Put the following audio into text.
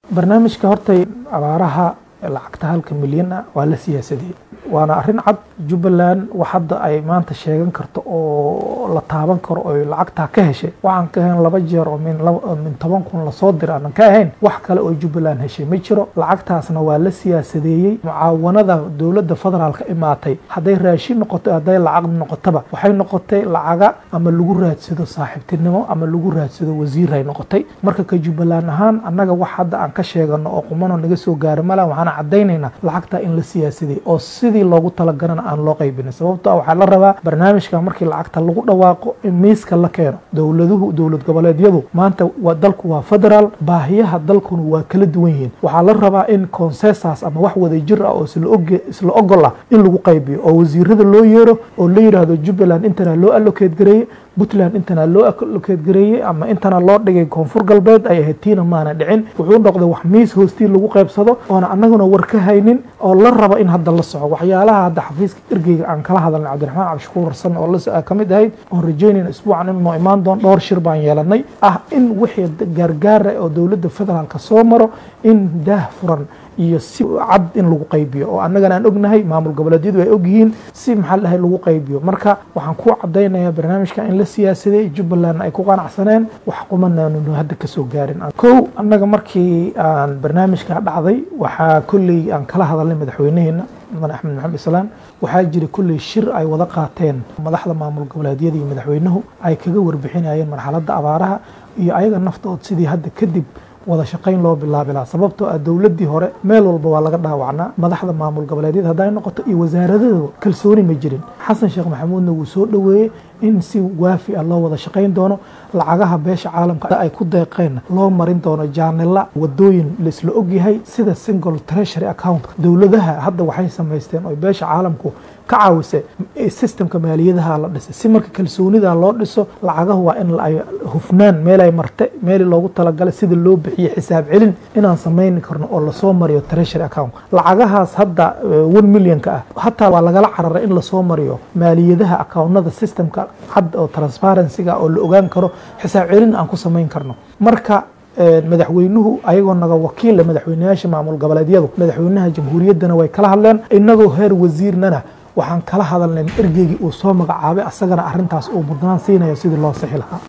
barnaamijka hortay abaaraha lacagta halka milyan ah waa la siyaasadiyey waana arrin cad jubbaland wax hadda ay maanta sheegan karto oo la taaban karo oy lacagtaa ka heshay waxaan ka ahayn laba jeer oo min toban kun lasoo dira aanan ka ahayn wax kale oo jubbaland heshay ma jiro lacagtaasna waa la siyaasadeeyey mucaawanada dowladda federaalka imaatay hadday raashin noqoto hadday lacag noqotaba waxay noqotay lacaga ama lagu raadsado saaxiibtinimo ama lagu raadsado wasiiray noqotay marka ka jubbaland ahaan annaga wax hadda aan ka sheegano oo qumano naga soo gaaro mala waxaan cadaynaynaa lacagtaa in la siyaasadeeyey oo sidii loogu talagalana aan loo qaybinin sababto waxaa la rabaa barnaamijka markii lacagta lagu dhawaaqo in miiska la keeno dowladuhu dowlad goboleedyadu maanta dalku waa federaal baahiyaha dalkuna waa kala duwan yihiin waxaa la rabaa in consensas ama wax wada jir ah oo isla ogol ah in lagu qaybiyo oo wasiirada loo yeero oo la yidhaahdo jubbaland intana loo allokeed gareeye puntland intana loo allokeed gareeyey ama intana loo dhigay koonfur galbeed ay ahayd tiina maana dhicin wuxuu noqday wax miis hoostii lagu qaybsado oona annaguna war ka haynin oo la rabo in hadda la soco waxyaalaha hadda xafiiska ergeyga aan kala hadalnay cabdiraxmaan cabdishakuur warsan oo la ka mid ahayd oon rajaynayna isbuucan in noo imaan doon dhowr shir baan yeelanay ah in wixii gaargaara oo dowladda federaalka soo maro in daah furan iyo si cad in lagu qaybiyo oo annagana aan ognahay maamul goboleedyadu ay ogyihiin si maxaa la dhahay lagu qaybiyo marka waxaan ku cadaynayaa barnaamijka in la siyaasaday jubbalandna ay ku qanacsaneen wax qumanaanunu hadda kasoo gaarin kow annaga markii aan barnaamijka dhacday waxaa kolley aan kala hadalnay madaxweynaheena mudan axmed maxamed islaam waxaa jira kolley shir ay wada qaateen madaxda maamul goboleedyada iyo madaxweynuhu ay kaga warbixinayeen marxaladda abaaraha iyo ayaga naftood sidii hadda kadib wada shaqayn loo bilaabi lahaa sababtoo ah dowladdii hore meel walba waa laga dhaawacnaa madaxda maamul goboleedyada hadday noqoto iyo wasaaradada kalsooni ma jirin xasan sheekh maxamuudna wuu soo dhoweeyey in si waafi ah loo wada shaqayn doono lacagaha beesha caalamka ay ku deeqeen loo marin doono jaanila wadooyin laisla ogyahay sida single treasury account dowladaha hadda waxay samaysteen oo beesha caalamku ka caawisa systemka maaliyadaha la dhisay si marka kalsoonida loo dhiso lacagahu waa in ay hufnaan meelay marte meeli loogu talagalay sida loo bixiyo xisaab celin inaan samayni karno oo lasoo mariyo treasury account lacagahaas hadda one millionka ah hataa waa lagala cararay in lasoo mariyo maaliyadaha accountnada systemka cad oo transparencyga oo la ogaan karo xisaab celin aan ku samayn karno marka madaxweynuhu ayagoo naga wakiila madaxweyneyaasha maamul goboleedyadu madaxweynaha jamhuuriyaddana way kala hadleen inagoo heer wasiirnana waxaan kala hadalnay ergeygii uu soo magacaabay asagana arintaas uu mudnaan siinayo sidii loo sixi lahaa